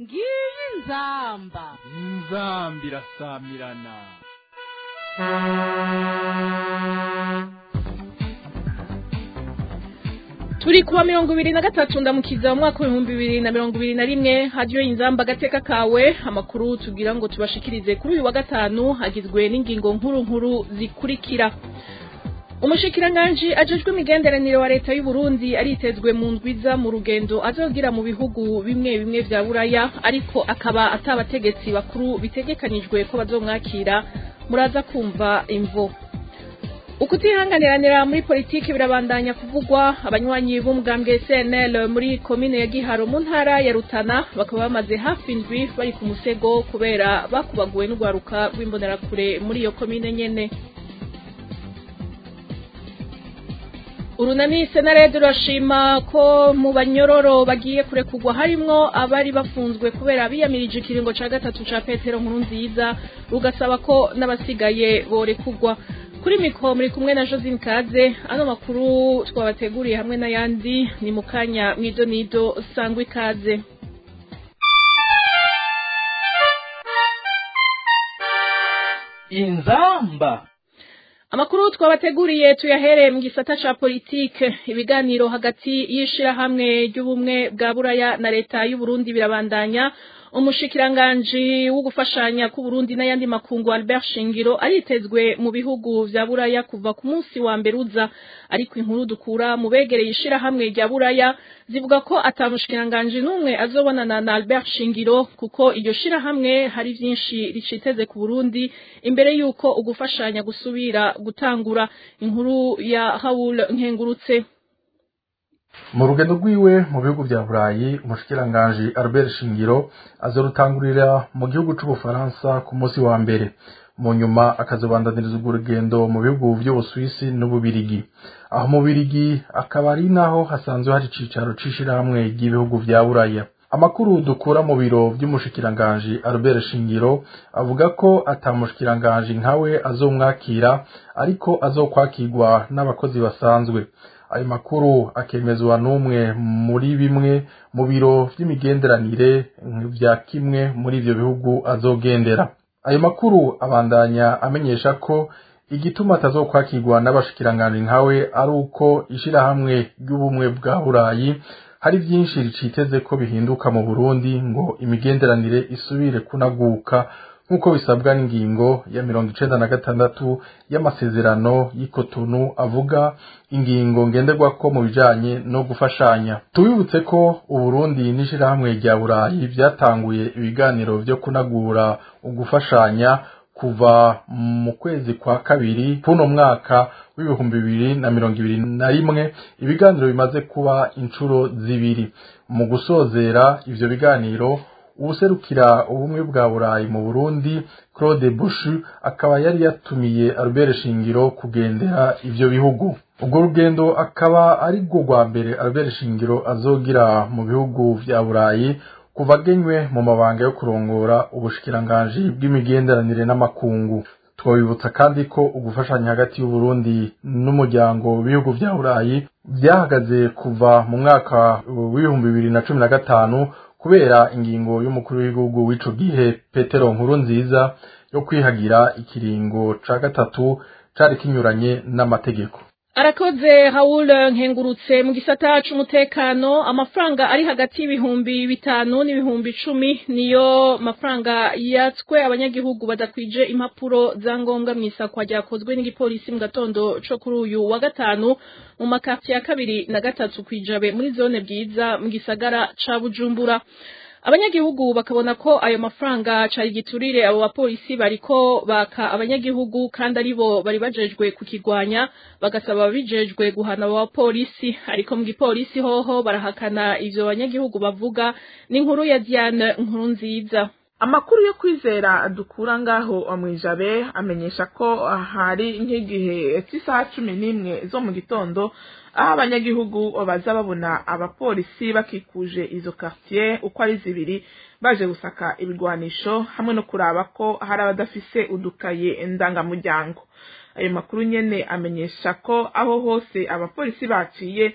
ngiyi inzamba inzamba irasamirana turi kuwa mirongo ibiri na gatatu ndamukiza mu mwaka w'ibihumbi bibiri na mirongo ibiri na rimwe hadiyo inzamba agateka kawe amakuru tugira ngo tubashikirize kuri uyu wa gatanu hagizwe n'ingingo nkuru nkuru zikurikira umushikiranganji ajejwe imigenderanire wa leta y'u Burundi aritezwe mu ndwiza mu rugendo azogira mu bihugu bimwe bimwe vya buraya ariko akaba atabategetsi bakuru bitegekanijwe ko bazomwakira muraza kumva imvo ukutihanganiranira muri politiki birabandanya kuvugwa abanywanyi b'umugambwe CNL muri komine ya Giharo mu ntara ya Rutana bakaba bamaze hafi indwi bari ku musego kubera bakubaguwe n'urwaruka rw'imbonerakure muri iyo komine nyene urunani senarede rurashima ko mu banyororo bagiye kurekurwa harimwo abari bafunzwe kubera biyamirije ikiringo ca gatatu ca petero nkuru nziza rugasaba ko n'abasigaye borekurwa kuri mikoro muri kumwe na josine kaze ano makuru twabateguriye hamwe n'ayandi ni mu kanya mwidonido sangwa ikaze inzamba amakuru twabateguriye tuyahereye mu gisata ca politike ibiganiro hagati y'ishirahamwe ry'ubumwe bwa buraya na leta y'u Burundi birabandanya umushikiranganji wo gufashanya ku Burundi n'ayandi makungu Albert Shingiro aritezwe mu bihugu vya buraya kuva ku munsi wa mbere uza ariko inkuru dukura mu begereye ishirahamwe rya buraya zivuga ko atamushikiranganji n'umwe azobonana na Albert Shingiro kuko iryo shirahamwe hari vyinshi riciteze ku Burundi imbere yuko ugufashanya gusubira gutangura inkuru ya Haul Nkengurutse mu rugendo rwiwe mu bihugu vya burayi umushikiranganji albert shingiro azorutangurira mu gihugu c'ubufaransa ku munsi wa mbere mu nyuma akazobandaniriza urwo rugendo mu bihugu vy'ubuswisi n'ububirigi aho mu birigi akaba ari naho hasanzwe hari icicaro c'ishirahamwe ry'ibihugu vya buraya amakuru dukura mu biro vy'umushikiranganji albert shingiro avuga ko atamushikiranganji nkawe azomwakira ariko azokwakirwa n'abakozi basanzwe ayo makuru akemezwa n'umwe muri bimwe mu biro vy'imigenderanire vya kimwe muri ivyo bihugu azogendera ayo makuru abandanya amenyesha ko igituma atazokwakirwa n'abashikiranganji nkawe ari uko ishirahamwe ry'ubumwe bwa burayi hari vyinshi riciteze ko bihinduka mu burundi ngo imigenderanire isubire kunaguka nk'uko bisabwa n'ingingo ya mirongo icenda na gatandatu y'amasezerano y'ikotonu avuga ingingo ngenderwako mu bijanye no gufashanya tubibutse ko uburundi n'ishirahamwe rya burayi vyatanguye ibiganiro vyo kunagura ugufashanya kuva mu kwezi kwa kabiri kuno mwaka w'ibihumbi bibiri na mirongo ibiri na rimwe ibiganiro bimaze kuba inshuro zibiri mu gusozera ivyo biganiro uwuserukira ubumwe bwa burayi mu burundi claude bush akaba yari yatumiye albert shingiro kugendera ivyo bihugu urwo rugendo akaba ari rwo rwa mbere albert shingiro azogira mu bihugu vya burayi kuva agenywe mu mabanga yo kurongora ubushikiranganji bw'imigenderanire n'amakungu twabibutsa kandi ko ugufashanya hagati y'uburundi n'umuryango w'ibihugu vya burayi vyahagaze kuva mu mwaka w'ibihumbi bibiri na cumi na gatanu kubera ingingo y'umukuru w'igihugu w'ico gihe petero nkuru nziza yo kwihagira ikiringo ca gatatu cari kinyuranye n'amategeko arakoze Raoul nkengurutse mu gisata c'umutekano amafaranga ari hagati y'ibihumbi bitanu n'ibihumbi icumi niyo mafaranga yatswe abanyagihugu badakwije impapuro za ngombwa mu isakwa ryakozwe n'igipolisi mu gatondo co kuri uyu wa gatanu mu makati ya kabiri na gatatu kwijabe muri zone bwiza mu gisagara ca bujumbura abanyagihugu bakabona ko ayo mafaranga cari giturire abo bapolisi bariko baka abanyagihugu kandi aribo bari bajejwe kukigwanya bagasaba ababijejwe guhana abo bapolisi ariko mu gipolisi hoho barahakana ivyo banyagihugu bavuga n'inkuru ya Diane nkuru nziza amakuru yo kwizera dukura ngaho mwijabe amenyesha ko hari nk'igihe cy'isaha cumi n'imwe zo mu gitondo aho abanyagihugu baza babona abapolisi bakikuje izo quartier uko ari zibiri baje gusaka ibigwanisho hamwe no kuraba ko hari abadafise udukaye ndangamuryango ayo makuru nyene amenyesha ko aho hose abapolisi baciye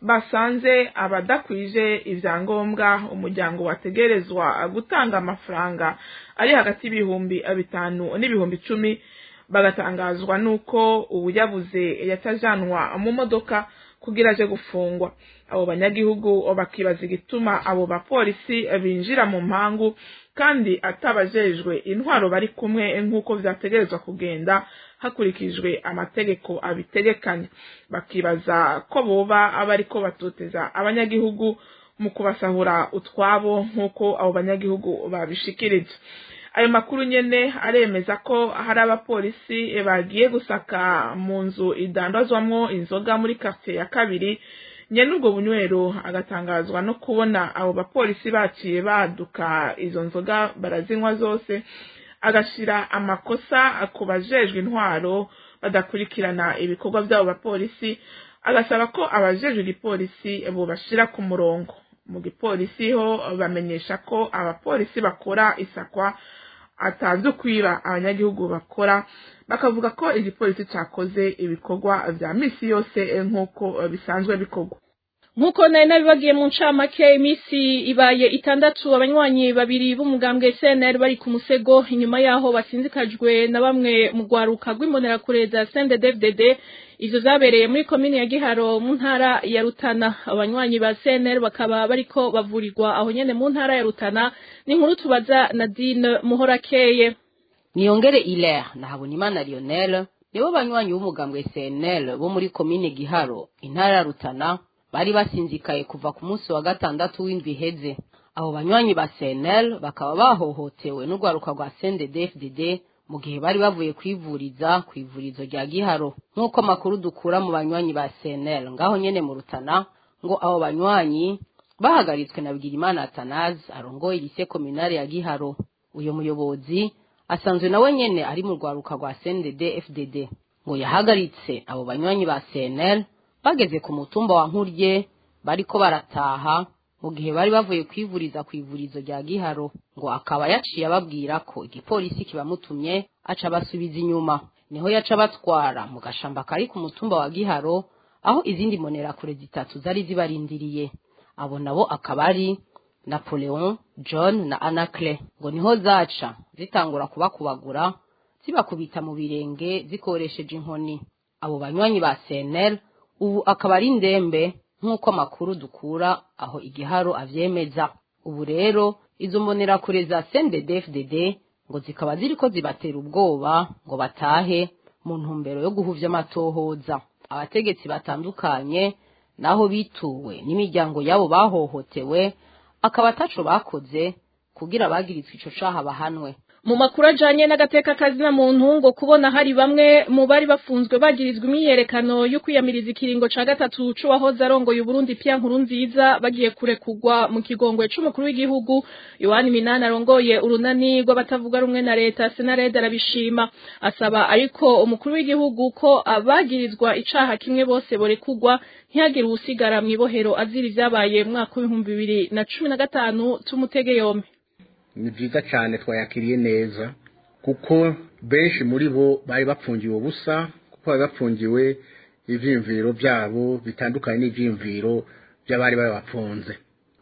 basanze abadakwije ivyangombwa umuryango wategerezwa gutanga amafaranga ari hagati y'ibihumbi bitanu n'ibihumbi icumi bagatangazwa nuko uwuyabuze yatajanwa mu modoka kugira aje gufungwa abo banyagihugu bakibaza igituma abo bapolisi binjira mu mpangu kandi atabajejwe intwaro bari kumwe nk'uko vyategerezwa kugenda hakurikijwe amategeko abitegekanya bakibaza ko boba bariko batoteza abanyagihugu mu kubasahura utwabo nk'uko abo banyagihugu babishikirije ayo makuru nyene aremeza ko hari abapolisi bagiye gusaka mu nzu idandazwamwo inzoga muri quartier ya kabiri nyene ubwo bunywero agatangazwa no kubona abo bapolisi baciye baduka izo nzoga barazinywa zose agashira amakosa ku bajejwe intwaro badakurikirana ibikorwa by'abo bapolisi agasaba ko abajejwe igipolisi bobashira ku murongo mu gipolisi ho bamenyesha ko abapolisi bakora isakwa atazi kwiba abanyagihugu bakora bakavuga ko igipolisi cakoze ibikorwa vya misi yose nk'uko bisanzwe bikorwa nk'uko nari nabibagiye mu ncamake iminsi ibaye itandatu abanywanyi babiri b'umugambwe CNL bari ku musego inyuma yaho basinzikajwe na bamwe mu rwaruka rw'imbonerakure za CNDD-FDD ivyo zabereye muri komine ya Giharo mu ntara ya Rutana abanywanyi ba CNL bakaba bariko bavurirwa aho nyene mu ntara ya Rutana ni nkuru tubaza Nadine Muhorakeye niyongere Hilaire na Habonimana Lionel nibo banywanyi b'umugambwe CNL bo muri komine Giharo intara ya Rutana bari basinzikaye kuva ku munsi wa gatandatu w'indwi iheze abo banywanyi ba CNL bakaba bahohotewe n'urwaruka rwa CNDD-FDD mu gihe bari bavuye kwivuriza ku ivurizo rya Giharo nk'uko makuru dukura mu banywanyi ba CNL ngaho nyene mu Rutana ngo abo banywanyi bahagaritswe na Bigirimana Atanaze arongoye lycée communale ya Giharo uyo muyobozi asanzwe nawe nyene ari mu rwaruka rwa CNDD-FDD ngo yahagaritse abo banywanyi ba CNL bageze ku mutumba wa nkurye bariko barataha mu gihe bari bavuye kwivuriza ku ivurizo rya giharo ngo akaba yaciye ababwira ko igipolisi kibamutumye aca basubiza inyuma niho yaca batwara mu gashamba kari ku mutumba wa giharo aho izindi mbonerakure zitatu zari zibarindiriye abo nabo akaba ari napoleon john na anacle ngo niho zaca zitangura kubakubagura zibakubita mu birenge zikoresheje inkoni abo banywanyi ba cnl ubu akaba ari ndembe nk'uko amakuru dukura aho igiharo avyemeza ubu rero izo mbonerakure za CNDD-FDD ngo zikaba ziriko zibatera ubwoba ngo batahe mu ntumbero yo guhuvya amatohoza abategetsi batandukanye naho bituwe n'imiryango yabo bahohotewe akaba ataco bakoze kugira abagirizwe ico caha bahanwe mu makuru ajanye n'agateka kazina muntu ngo kubona hari bamwe mu bari bafunzwe bagirizwa imyiyerekano yo kwiyamiriza ikiringo ca gatatu c'uwahoze arongoye Uburundi Pierre Nkurunziza bagiye kurekurwa mu kigongwe c'umukuru w'igihugu Yohani Minani arongoye urunani rw'abatavuga rumwe na leta Senarede arabishima asaba ariko umukuru w'igihugu ko abagirizwa icaha kimwe bose borekurwa ntihagire uwusigara mw'ibohero azira ivyabaye mu mwaka w'ibihumbi bibiri na cumi na gatanu c'umutege yombi ni byiza cyane twayakiriye neza kuko benshi muri bo bari bapfungiwe ubusa kuko bari bapfungiwe ibyiyumviro byabo bitandukanye n'ibyiyumviro by'abari babapfunze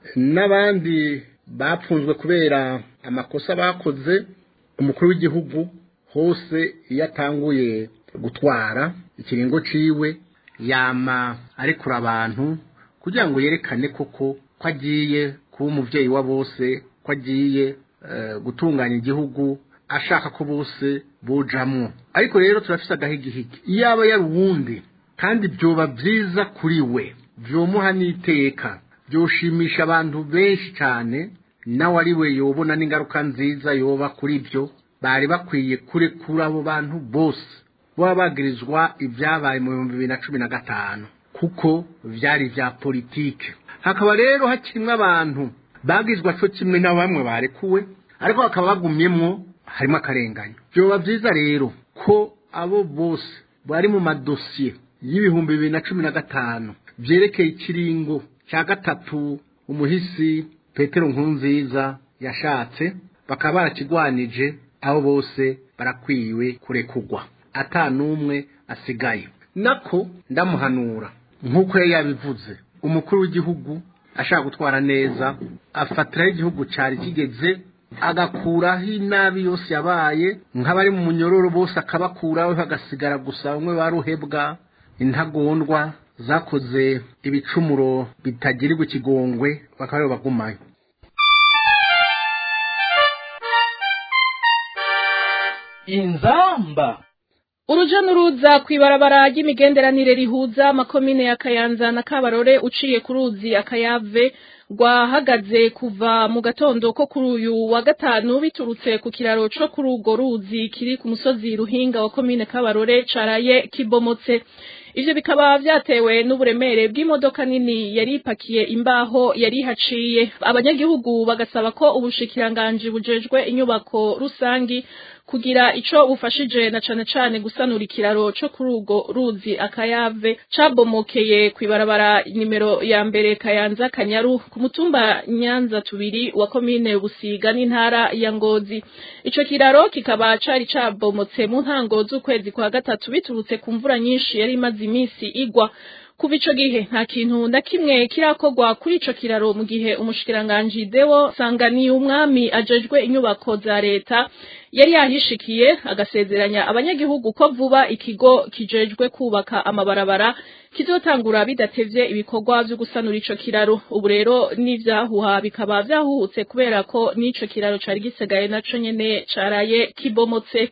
n'abandi bapfunzwe kubera amakosa bakoze umukuru w'igihugu hose iyo atanguye gutwara ikiringo ciwe yama arekura abantu kugira ngo yerekane koko ko agiye kuba umubyeyi wa bose ko agiye gutunganya igihugu ashaka ko bose bujamwo ariko rero turafise agahigihigi iyo aba yari uwundi kandi byoba byiza kuri we byomuha n'iteka byoshimisha abantu benshi cyane nawe ari we yobona n'ingaruka nziza yoba kuri byo bari bakwiye kurekura abo bantu bose baba bagirizwa ibyabaye mu bihumbi bibiri na cumi na gatanu kuko byari ibya politike hakaba rero hakirimo abantu bagizwe cyo kimwe na bamwe barekuwe ariko bakaba bagumyemwo harimo akarenganyo byoba byiza rero ko abo bose bari mu madosiye y'ibihumbi bibiri na cumi na gatanu byerekeye ikiringo cya gatatu umuhisi petero nkurunziza yashatse bakaba barakigwanije abo bose barakwiwe kurekugwa ata n'umwe asigaye nako ndamuhanura nk'uko yari yabivuze umukuru w'igihugu ashaka gutwara neza afatiraho igihugu cyari kigeze agakuraho inabi yose yabaye nk'abari mu munyororo bose akabakuraho hagasigara gusa bamwe baruhebwa intagondwa zakoze ibicumuro bitagirirwa ikigongwe bakaba aribo bagumayo inzamba uruja n'uruza kw'ibarabara ry'imigenderanire rihuza amakomine ya kayanza na kabarore uciye ku ruzi akayave rwahagaze kuva mu gatondo ko kuri uyu wa gatanu biturutse ku kiraro co kuri urwo ruzi kiri ku musozi ruhinga wa komine kabarore caraye kibomotse ivyo bikaba vyatewe n'uburemere bw'imodoka nini yari ipakiye imbaho yari haciye abanyagihugu bagasaba ko ubushikiranganji bujejwe inyubako rusangi kugira ico bufashije na cane cane gusanura ikiraro co kuri urwo ruzi akayave cabomokeye kw'ibarabara nimero ya mbere kayanza kanyaru ku mutumba nyanza tubiri wa komine busiga n'intara ya ngozi ico kiraro kikaba cari cabomotse mu ntango z'ukwezi kwa gatatu biturutse ku mvura nyinshi yari imaze iminsi igwa kuva ico gihe nta kintu na kimwe kirakorwa kuri ico kiraro mu gihe umushikiranganji Deo Sanganiye umwami ajejwe inyubako za leta yari yahishikiye agasezeranya abanyagihugu ko vuba ikigo kijejwe kubaka amabarabara kizotangura bidatevye ibikorwa vyo gusanura ico kiraro ubu rero n'ivyahuha bikaba vyahuhutse kubera ko n'ico kiraro cari gisigaye naco nyene caraye kibomotse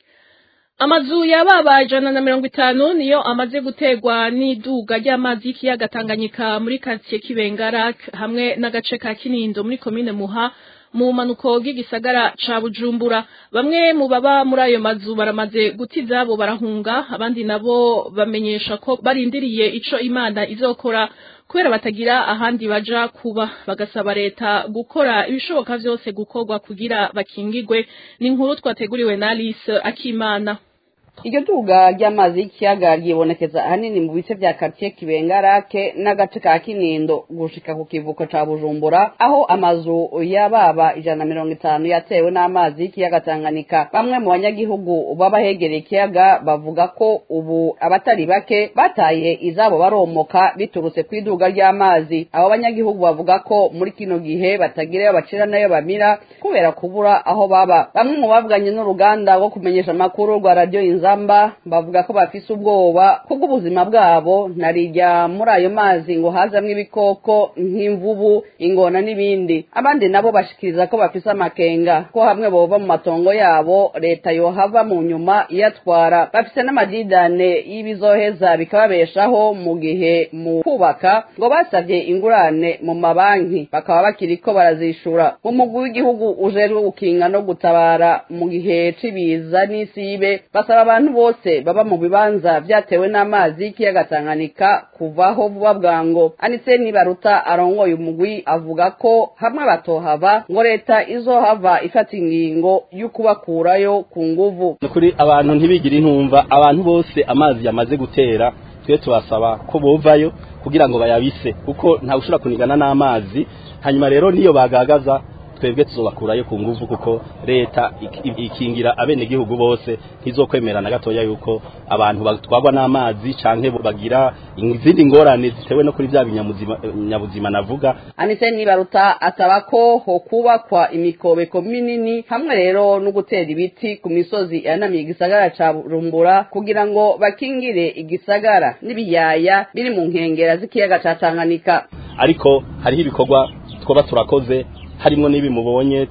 amazu yababa ijana na mirongo itanu niyo amaze gutegwa n'iduga ry'amazi y'ikiyaga Tanganyika muri quartier Kibengara hamwe n'agace ka Kinindo muri komine Muha mu manuko bw'igisagara ca Bujumbura bamwe mu baba muri ayo mazu baramaze guti zabo barahunga abandi nabo bamenyesha ko barindiriye ico Imana izokora kubera batagira ahandi baja kuba bagasaba leta gukora ibishoboka vyose gukorwa kugira bakingigwe ni inkuru twateguriwe na Alice Akimana iryo duga ry'amazi y'ikiyaga ryibonekeza ahanini mu bice vya quartier kibengarake n'agace ka kinindo gushika ku kivuko ca bujumbura aho amazu y'ababa ijana na mirongo itanu yatewe n'amazi y'ikiyaga tanganyika bamwe mu banyagihugu baba hegereye ikiyaga bavuga ko ubu abatari bake bataye izabo baromoka biturutse kw'iduga ry'amazi abo banyagihugu bavuga ko muri kino gihe batagirayo bacira nayo bamira kubera kubura aho baba bamwe mu bavuganye n'uruganda rwo kumenyesha amakuru rwa radiyo inzamba bavuga ko bafise ubwoba kubw'ubuzima bwabo narijya muri ayo mazi ngo hazamwo ibikoko nk'imvubu ingona n'ibindi abandi nabo bashikiriza ko bafise amakenga ko hamwe bova mu matongo yabo leta yohava mu nyuma iyatwara bafise n'amadidane y'ibizoheza bikababeshaho mu gihe mu kubaka ngo basabye ingurane mu mabanki bakaba bakiriko barazishura mu mugwi w'igihugu ujejwe gukinga no gutabara mu gihe c'ibiza n'isibe basaba abantu bose baba mu bibanza vyatewe n'amazi y'ikiyaga Tanganyika kuvaho vuba bwango anise nibaruta arongoye umugwi avuga ko hamwe batohava ngo leta izohava ifata ingingo y'ukubakurayo ku nguvu nukuri abantu ntibigire intumva abantu bose amazi yamaze gutera twe tubasaba ko bovayo kugira ngo bayabise kuko ntawe ushobora kunigana n'amazi hanyuma rero niyo bagagaza twebwe tuzobakurayo ku nguvu kuko leta ikingira abenegihugu bose ntizokwemera na gatoya yuko abantu batwagwa n'amazi canke bagira izindi ngorane zitewe no kuri vya binyabuzima navuga anise nibaruta asaba ko ho kubakwa imikobeko minini hamwe rero no gutera ibiti ku misozi yanamiye igisagara ca Bujumbura kugira ngo bakingire igisagara n'ibiyaya biri mu nkengera z'ikiyaga ca Tanganyika ariko hariho ibikorwa twoba turakoze harimo n'ibi mubonye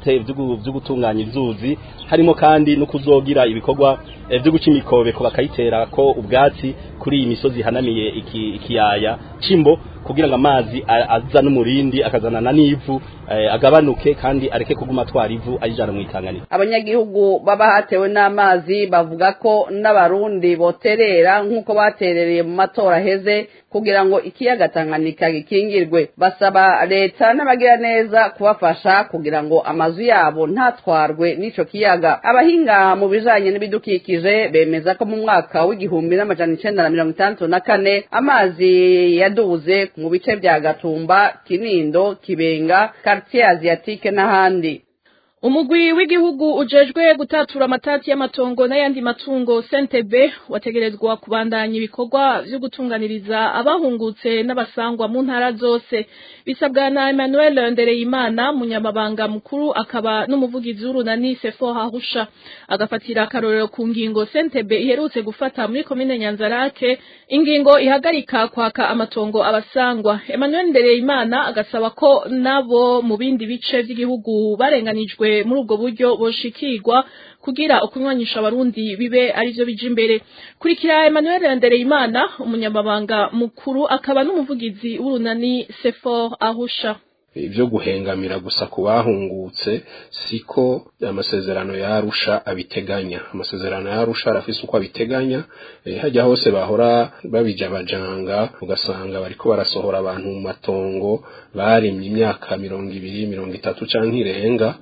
byo gutunganya inzuzi harimo kandi no kuzogira ibikorwa byo guca imikobeko bakayitera ko ubwatsi kuri iyi misozi ihanamiye ikiyaya cimbo kugira ngo amazi aza n'umurindi akazanana n'ivu agabanuke kandi areke kuguma atwara ivu ayijana mu itanganiro abanyagihugu baba hatewe n'amazi bavuga ko n'abarundi boterera nk'uko baterereye mu matora aheze kugira ngo ikiyaga Tanganyika gikingirwe basaba leta n'abagira neza kubafasha kugira ngo amazu yabo ntatwarwe n'ico kiyaga abahinga mu bijanye n'ibidukikije bemeza ko mu mwaka w'igihumbi n'amajana icenda na mirongo itandatu na kane amazi yaduze mu bice vya Gatumba Kinindo Kibenga quartier asiatique n'ahandi umugwi w'igihugu ujejwe gutatura amatati y'amatongo n'ayandi matungo sentebe wategerezwa kubandanya ibikorwa vyo gutunganiriza abahungutse n'abasangwa mu ntara zose bisabwa na Emmanuel Ndereyimana munyamabanga mukuru akaba n'umuvugizi w'urunani Sefo Hahusha agafatira akarorero ku ngingo sentebe iherutse gufata muri komine Nyanzarake ingingo ihagarika kwaka amatongo abasangwa Emmanuel Ndereyimana agasaba ko nabo mu bindi bice vy'igihugu barenganijwe muri ubwo buryo boshikirwa kugira ukunywanisha abarundi bibe arivyo bija imbere kurikira Emmanuel Ndereyimana umunyamabanga mukuru akaba n'umuvugizi w'urunani Sefor Ahusha ibyo guhengamira gusa ku bahungutse siko amasezerano yarusha abiteganya amasezerano yarusha arafise uko abiteganya e, hajya hose bahora babija abajanga ugasanga bariko barasohora abantu mu matongo barimye imyaka mirongo ibiri mirongo itatu canke irenga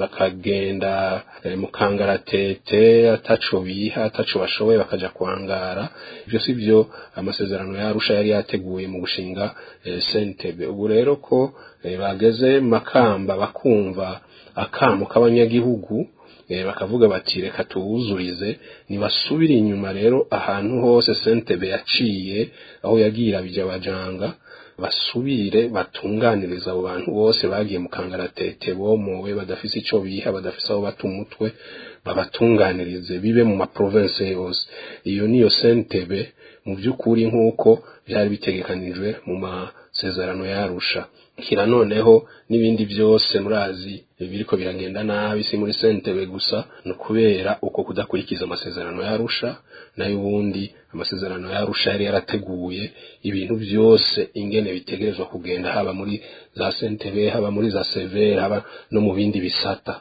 bakagenda e, mu kangaratete ataco biha ataco bashoboye bakaja kwangara ivyo si vyo amasezerano yarusha yari yateguye mu gushinga e, sentebe ubu rero ko bageze makamba bakumva akamu k'abanyagihugu bakavuga bati reka tuwuzurize ntibasubire inyuma rero ahantu hose sentebe yaciye aho yagira bijya abajanga basubire batunganiriza abo bantu bose bagiye mu kangaratete bomowe badafise icyo biha badafise aho bata umutwe babatunganirize bibe mu maprovense yose iyo niyo sentebe mu by'ukuri nk'uko byari bitegekanijwe mu masezerano yarusha kira noneho n'ibindi byose murazi biriko biragenda nabi si muri sentebe gusa no kubera uko kudakurikiza amasezerano yarusha nayo ubundi amasezerano yarusha yari yarateguye ibintu byose ingene bitegerezwa kugenda haba muri za sentebe haba muri za severe haba no mu bindi bisata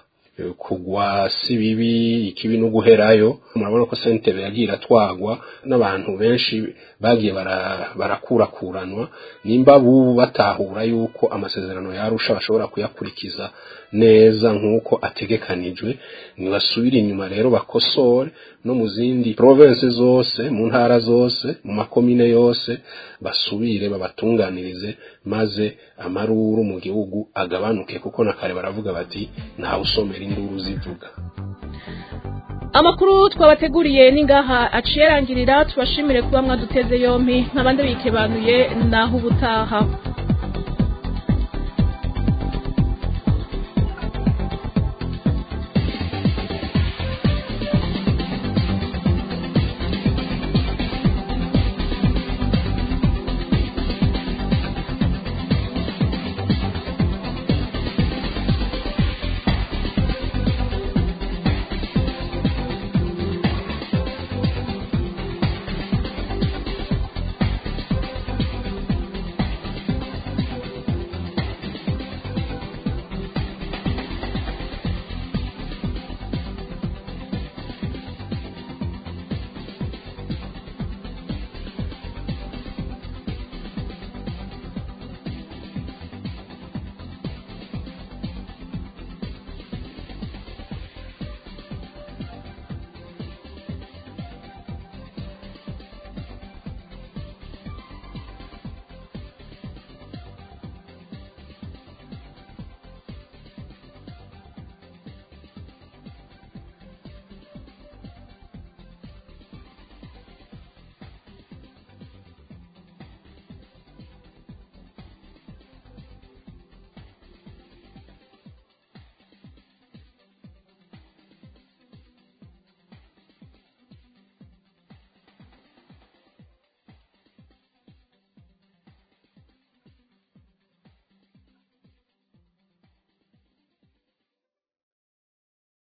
kugwa si bibi ikibi no guherayo murabona ko sentebe yagiye iratwagwa n'abantu benshi bagiye barakurakuranwa nimba bubu batahura yuko amasezerano yarusha bashobora kuyakurikiza neza nk'uko ategekanijwe ntibasubire inyuma rero bakosore no mu zindi province zose mu ntara zose mu makomine yose basubire babatunganirize maze amaruru mu gihugu agabanuke kuko na kare baravuga bati ntawe usomera induru zivuga amakuru twabateguriye ningaha aciye arangirira tubashimire kuba mwaduteze yompi nk'abandi bikebanuye naho ubutaha